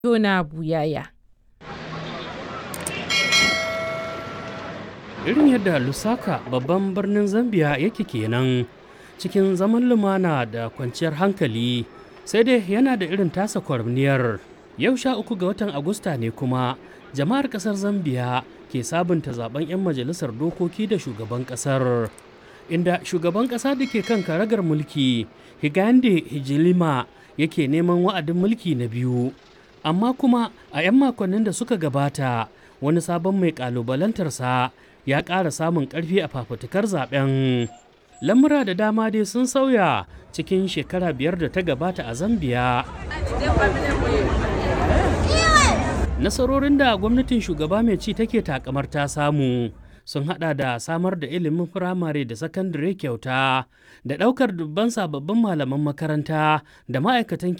Jona Buyaya. irin yadda lusaka babban birnin zambia yake kenan cikin zaman lumana da kwanciyar hankali sai dai yana da irin tasa kwarniyar yau sha uku ga watan agusta ne kuma jama'ar kasar zambia ke sabunta zaben 'yan majalisar dokoki da shugaban kasar inda shugaban kasa da ke kan karagar mulki higande hijilima yake neman wa'adin mulki na biyu amma kuma a 'yan makonnin da suka gabata wani sabon mai kalubalantarsa ya ƙara samun ƙarfi a fafutukar zaben lamura da dama dai sun sauya cikin shekara biyar da ta gabata a zambia nasarorin da gwamnatin shugaba mai ci take takamar ta samu sun hada da samar da ilimin firamare da sakandare kyauta da daukar dubban sababbin malaman makaranta da ma'aikatan